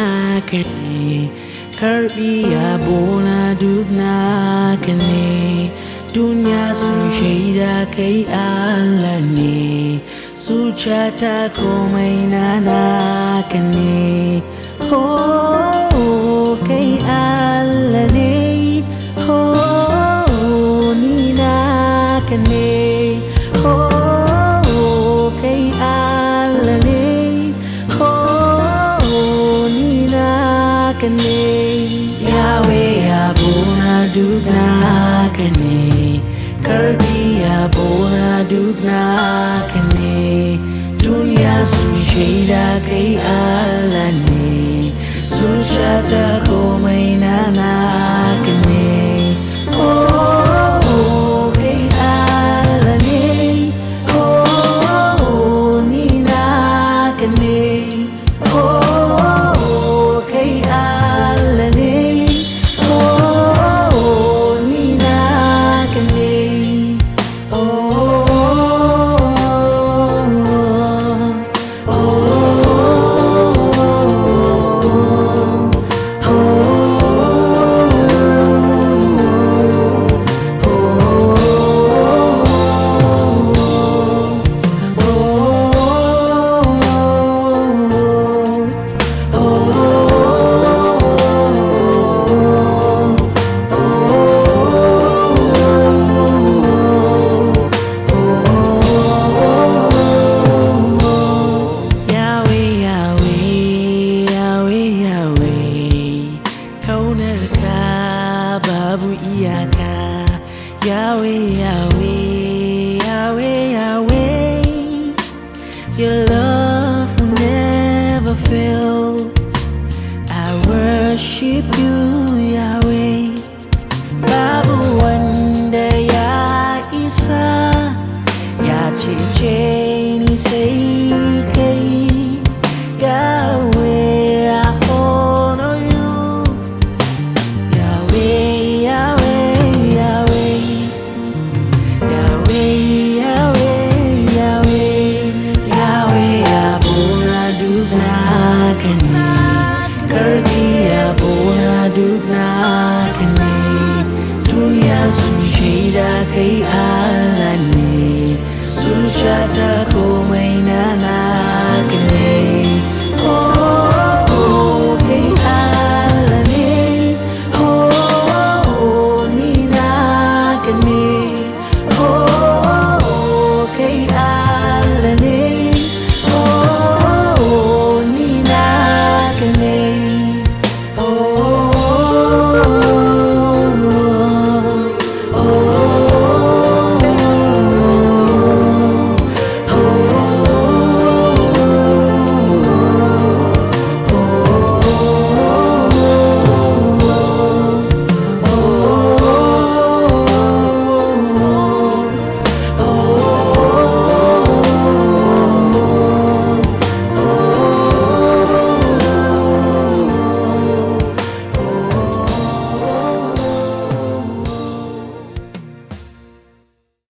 naka ne karbi yabona duk naka ne duniya sun shaida kai Allah ne zuciyata komai na naka ne oh kai Allah ne oh ni naka ne oh kai Allah ne oh ni naka ne Yahweh yabona duk naka ne karbi yabona duk naka ne duniya sun shaida kai Allah ne zuciyata komai na naka ne oh kai Allah ne oh ni naka ne oh kai Allah ne oh ni naka ne Yahweh, Yahweh, Yahweh, Yahweh, kaunarka babu iyaka. Yahweh, Yahweh, Yahweh, Yahweh, your love will never fail. I worship you, Yahweh. Babu wanda ya isa, ya cece ni sai kai. Yahweh, I honor you. Yahweh, Yahweh, Yahweh. Yahweh, Yahweh, Yahweh. Yahweh, yabona duk naka ne. Karbi yabona duk naka ne. Duniya sun shaida kai Allah ne. Zuciyata